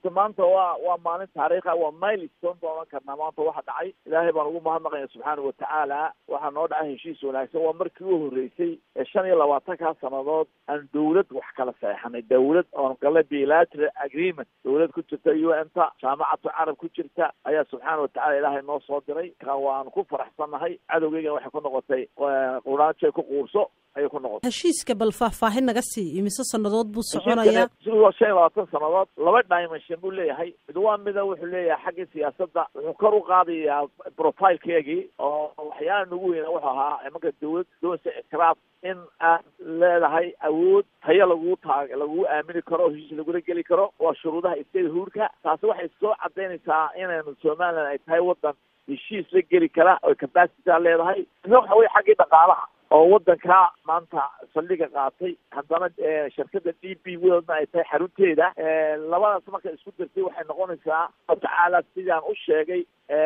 horta maanta waa waa maalin taariikha waa milestone baan ohan karnaa maanta waxa dhacay ilaahay baan ugu mahadnaqaya subxaana watacaala waxaa noo dhacay heshiis wanaagsan waa markii u horreysay ee shan iyo labaatankaa sannadood aan dawlad wax kala saexanay dawlad oon gala bilateral agreement dawlad ku jirta u n ta jaamacatu carab ku jirta ayaa subxaana watacala ilaahay noo soo diray ka waan ku faraxsannahay cadowgeygana waxay ku noqotay quraanjay ku quurso ayay ku noqotay heshiiska bal faahfaahin naga sii imise sannadood buu soconayaa siduu shan iyo labaatan sannadood laba dimension buu leeyahay mid waa mida wuxuu leeyahay xagga siyaasadda wuxuu kor u qaadayaa profilkeegii oo waxyaala nagu weyna wuxuu ahaa imanka dawlad doonsa ictiraaf in aad leedahay awood tayo lagu taag lagugu aamini karo oo heshiis lagula geli karo waa shuruudaha state huurka taasi waxay soo cadaynaysaa inaynu somaliland ay tahay waddan heshiis la geli kara oo capacitya leedahay ina waxa weye xaggii dhaqaalaha oo waddanka maanta saldhiga qaatay haddana shirkada d b worldna ay tahay xarunteeda labadaas marka isku dirtay waxay noqonaysaa tacaala sidaan u sheegay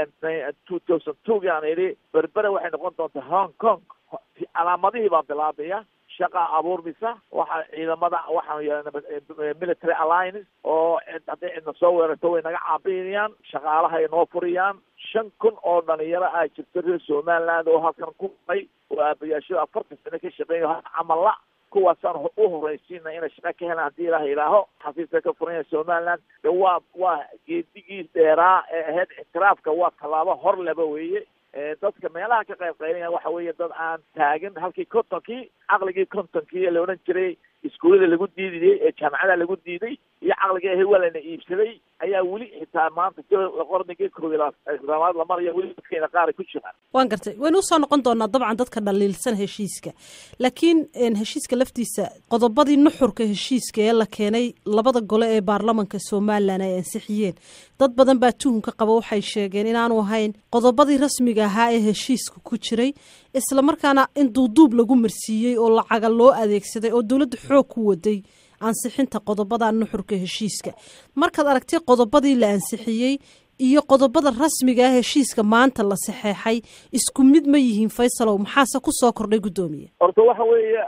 two thousand two gaan idhi berbera waxay noqon doontaa hong kong calaamadihii baa bilaabaya shaqa abuurmisa waxa ciidamada waxaanu yeelana military alliance oo hadday cidna soo weerarto way naga caabinayaan shaqaalaha ay noo furiyaan shan kun oo dhalinyaro ah jirto reer somaliland oo halkan ku ay oo aabayaashada afartan sano ka shaqeeya camalla kuwaasaan u horeysiina inay shaqa ka helaan haddii ilaah ilaaho xafiiska ka furanya somaliland waa waa geedigii dheeraa ee ahayd ictiraafka waa tallaabo hor leba weeye dadka meelaha ka qayb qaylaya waxa weeye dad aan taagin halkii kontonkii caqligii kontonkii ee la odhan jiray iskuullada lagu diidayay ee jaamacada lagu diiday iyo caqligii ahay waa lana iibsaday ayaa weli xitaa maanta qornigii koob iyo labaad la maraya weli dadkeena qaar ku jiraan waan gartay waynu usoo noqon doonaa dabcan dadka dhaliilsan heshiiska laakiin heshiiska laftiisa qodobadii nuxurka heshiiska ee la keenay labada gole ee baarlamanka somalilan ay ansixiyeen dad badan baa tuhunka qaba waxay sheegeen inaanu ahayn qodobadii rasmiga ahaa ee heshiiska ku jiray islamarkaana in duuduub lagu marsiiyey oo lacaga loo adeegsaday oo dowladda xoog ku waday ansixinta qodobada nuxurka heshiiska markaad aragtay qodobadii la ansixiyey iyo qodobada rasmiga ah heshiiska maanta la saxeexay isku mid ma yihiin faysalow maxaase kusoo kordhay guddoomiye horta waxa weeye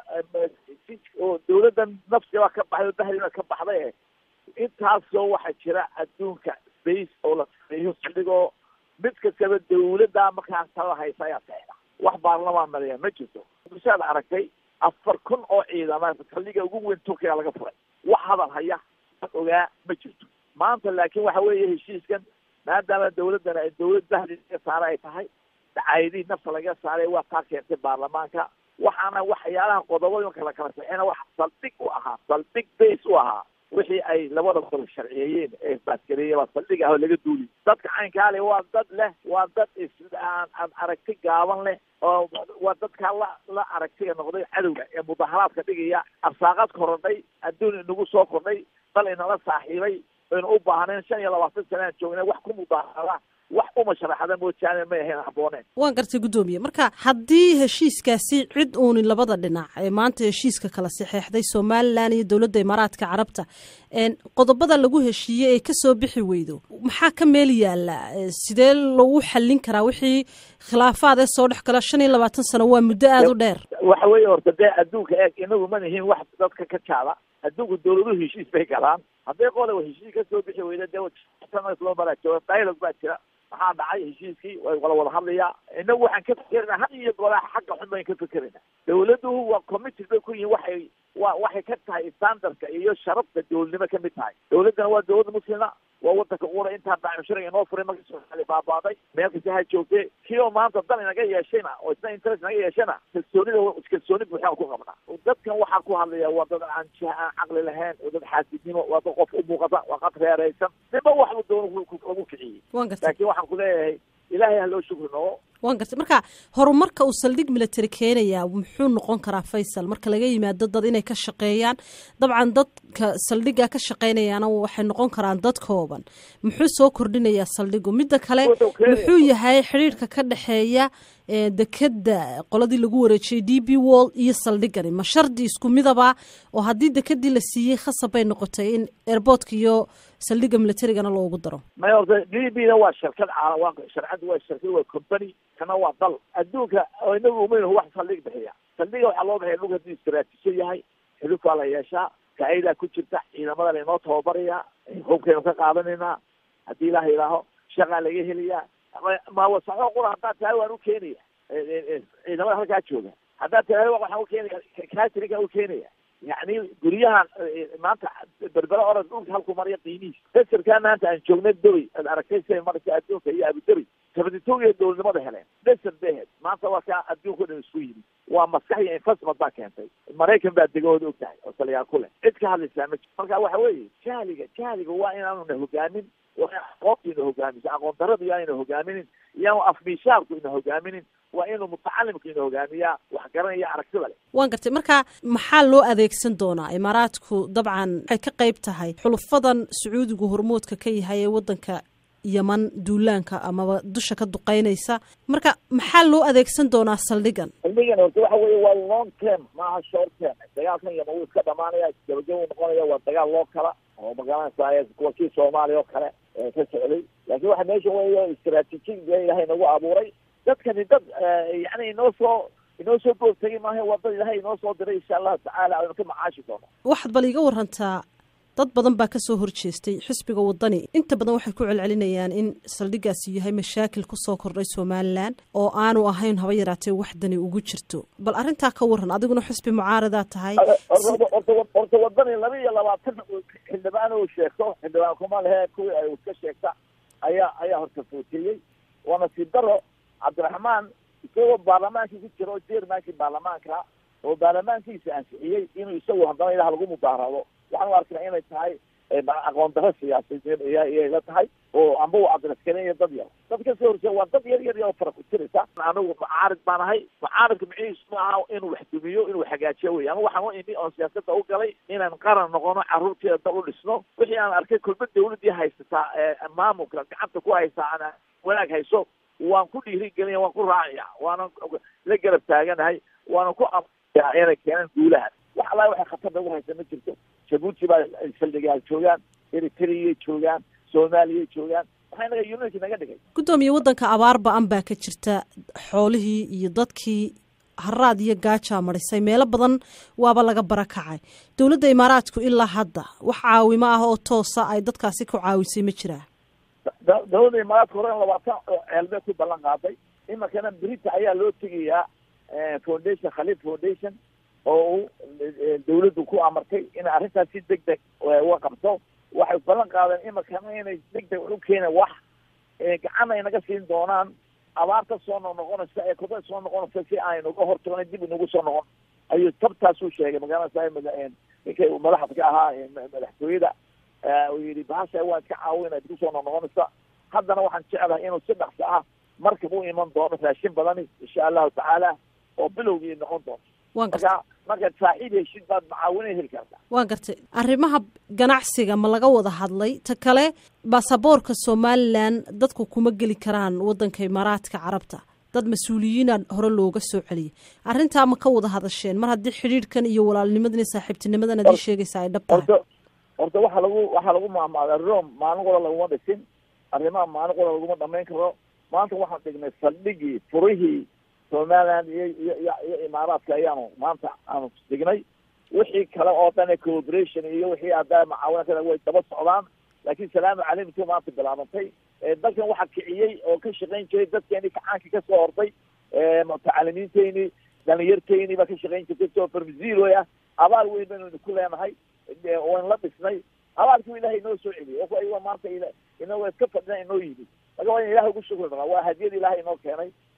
oo dawladdan nafsiga ka baxday bahriba ka baxday intaasoo waxaa jira adduunka space oo la sameeyo saldhigoo mid kastaba dawladda markaa talada haysa ayaa saxeexa wax baarlamaan mariya ma jirto bishaad aragtay afar kun oo ciidama saldhiga ugu weyn turkiga laga furay wax hadal haya ogaa ma jirto maanta laakiin waxa weeye heshiiskan maadaama dawladdan ay dawlad bahdi laga saara ay tahay dacaayadihii nafta laga saaray waa taa keentay baarlamaanka waxaana waxyaalaha qodobada marka la kala saxeena wax saldhig u ahaa saldhig base u ahaa wixii ay labada gol sharciyeeyeen ee baasgareeye baa saldhig ah oo laga duuli dadka caynkaale waa dad leh waa dad is aan aan aragti gaaban leh oo waa dadkaa la la aragtiga noqday cadowga ee mudaharaadka dhigaya arsaaqad korodhay adduun inagu soo kordhay dal inala saaxiibay aynu u baahnayn shan iyo labaatan sanaan joognay wax ku mudaharada wax uma sharaxada moojaane may ahayn habbooneen waan gartay guddoomiye marka haddii heshiiskaasi cid uunin labada dhinac ee maanta heshiiska kala saxeexday somalilan iyo dowladda imaaraadka carabta qodobada lagu heshiiyey ee kasoo bixi weydo maxaa ka meel yaala sidee lagu xallin karaa wixii khilaafaad ee soo dhex gala shan iyo labaatan sano waa muddo aada u dheer waxa weeye horta dee adduunka eeg inagu ma nihiin wax dadka ka jaada adduunku dawladuhu heshiis bay galaan hadday qola heshiis ka soo bixi weyda dee loo maraa jooga dialog baa jira maxaa dhacay heshiiskii way wala wada hadlayaa inagu waxaan ka fekerana had iyo golaa xagga xun bayn ka fekerayna dawladuhu waa committed bay ku yihiin waxay wa waxay ka tahay standardka iyo sharafta dowladnimo ka mid tahay dawladdana waa dawlad muslima waa wadanka qura intaa daacimshariga inoo furay markii soomaali baabaaday meel kasta ha joogtee kii oo maanta dan inaga yeeshayna oo isna interest naga yeeshana kalsoonida kalsooni buuxaan ku qabnaa dadkan waxaa ku hadlaya waa dad aan jiha aan caqli lahayn oo dad xaasidnimo waa dad qof u muuqata waa qad reeraysan niba waxbu doono lagu kiciyey laakiin waxaan ku leeyahay ilaahay ha loo shukri noogo waan gartay marka horumarka uu saldhig military keenayaa muxuu noqon karaa faysal marka laga yimaado dad inay ka shaqeeyaan dabcan dadka saldhigga ka shaqeynayaana waxay noqon karaan dad kooban muxuu soo kordhinayaa saldhigu midda kale muxuu yahay xidhiirka ka dhexeeya dekeda qoladii lagu wareejiyey d b wall iyo saldhigani ma shardi isku midaba oo haddii dekedii la siiyey khasab bay noqotay in airboortka iyo saldhigga militarigana loogu daro may horta d b da waa shirkad caala waa sharcadda waa shirkad waa company kana waa dal adduunka inagu umaynahu wax saldhig bixiya saldhiga waxaa loo bixiya dhulka hadduu istaraatiijo yahay xiluf waa la yeeshaa faa'idaa ku jirta ciidamada lainoo tababarayaa hubkaynu ka qaadanaynaa haddii ilaah ilaaho shaqaa laga helayaa maawasaxo qura haddaad tahay waan u keenaya ciidamada halkaa jooga haddaad tahay waxaan u keenaya cateringaan u keenaya yacni guryahan maanta berbera orod dhulka halku marya qiimihiis desarkaa maanta aan joogna doy ad aragtay siay maraysa adduunka iyo abudabi sabaditoogiya dowladnimada heleen desar bay ahayd maanta waa kaa adduunka o dhan isku yimid waa maskax iyo investment baa keentay maraykan baa degahooda og tahay oo taliyaa ku leh cid ka hadlaysaa ma jiro marka waxa weeye jahliga jahliga waa inaanu na hogaamin waa in aqoonta ina hogaamiso aqoon daradu yaa ina hogaaminin iyaanu afmiishaarku ina hogaaminin waa inuu mutacalimka ina hogaamiyaa wax garanaya aragtida leh waan gartay marka maxaa loo adeegsan doonaa imaaraadku dabcan waxay ka qayb tahay xulufadan sacuudigu hormoodka ka yahay ee waddanka yeman duulaanka amaba dusha ka duqeynaysa marka maxaa loo adeegsan doonaa saldhigan saldhigan horta waxa weeye waa long term maaha short term dagaalkan yeman wuu iska dhamaanaya gabagaba noqonaya waa dagaal loo kala oo magaranaysa kuwa kii soomaaliya oo kale ka socday laakiin waxa meesha weeyo istraatiijig ilahay nagu abuuray dadkani dad yani inoo soo inoo soo boogtagay maaha waa dad ilahay inoo soo diray insha allahu tacaala aynu ka macaashi doono waxaad bal iga warantaa dad badan baa kasoo horjeestay xisbiga wadani inta badan waxay ku celcelinayaan in saldhigaasi yahay mashaakil kusoo kordhay somalilan oo aanu ahayn haba yaraatee waxdani ugu jirto bal arrintaa ka waran adiguna xisbi mucaaradaa tahay horta wadani laba iyo labaatan xildhibaan uu sheegto xildhibaan kuma lehe kuwii ay iska sheegta ayaa ayaa horta footiyey waa nasiib daro cabdiraxmaan isagoo baarlamaankii ku jira oo jermankii baarlamaanka oo baarlamaankiisa ansixiyey inuu isagu haddana ilaah lagu mudaarado waxaan u arkina inay tahay aqoon daro siyaasadeed iyay la tahay oo amba u adresgareeya dad yar dad kasoo horjeeda waa dad yar yar yar oo fara ku tiraysa anigu mucaarid baan ahay mucaaridka micihiisu ma aha inuu wax dumiyo inuu hagaajiyo wey ama waxaan u imi oon siyaasada u galay inaan qaran noqono carruurteeda dal u dhisno wixii aan arkay kulma dawladii haysataa maamulka gacanta ku haysaa aan wanaag hayso waan ku dhiirigelina waan ku raacaya waanan la garab taaganahay waanan ku amaya inay keenaan guulahan wax allahi waxay khatar nagu haysa ma jirto jabuuti baa saldhigaal joogaan eritreyay joogaan soomaaliyay joogaan waxaa inaga unity naga dhigay guddoomiye waddanka abaar ba-an baa ka jirta xoolihii iyo dadkii haraad iyo gaajaa marisay meelo badan waaba laga bara kacay dowladda imaaraadku ilaa hadda wax caawimo ah oo toosa ay dadkaasi ku caawisay ma jiraa dowladda imaaraadka hore labaatan ceelbee ku ballan qaaday iminkana brita ayaa loo tegayaa foundation khaliif foundation oo uu dawladdu ku amartay inay arrintaas si deg deg uga qabto waxay ballan qaadeen iminkana inay deg deg u keeneen wax gacan ay naga siin doonaan abaarta soo noqnoqonaysa ee koda soo noqonaysa si aynuga hortagno dib inagu soo noqon ayuu tabtaasuu sheegay magaalada ninkay madaxda ka ahaa madaxtooyada uu yihi bahasha waan iska caawina dib usoo noqnoqonaysa haddana waxaan jeclahay inuu si dhaqso ah markab u iman doono raashin badani insha allahu tacaala oo bilowgii noqon doonto marka markaad saaxiib heshid baad macaawina heli kartaa waan gartay arrimaha ganacsiga ma laga wada hadlay ta kale baasaboorka somalilan dadku kuma geli karaan waddanka imaaraadka carabta dad mas-uuliyiina hore looga soo celiyay arrintaa ma ka wada hadasheen mar haddii xidhiidhkan iyo walaalnimadan iyo saaxiibtinimadan ad ii sheegaysa ay dhab tahay horta horta waxaa lagu waxaa lagu maamaaday rom maalin qola laguma dhisin arrimaha maalin qola laguma dhamayn karo maanta waxaan dhignay saldhigii furihii somaliland iyo iyo iyo iyo imaaraadka ayaanu maanta aanu dhignay wixii kale oo dhan cooperation iyo wixii hadda macaawina kale way daba socdaan laakiin salaamu calaykum maanta bilaabantay dalkan waxaa kiciyey oo ka shaqayn jiray dadkeeni kacaankii kasoo hortay mutacalimiinteyni dhalinyarteyni baa ka shaqayn jirtay soo farmasiiloy ah abaal weyn baynu ku leenahay waan la dhisnay abaalkii ilahay inoo soo celiyay o maanta inoo iska fadhina inoo yimid marka waa in ilahay ugu shukri naqaa waa hadiyad ilahay inoo keenay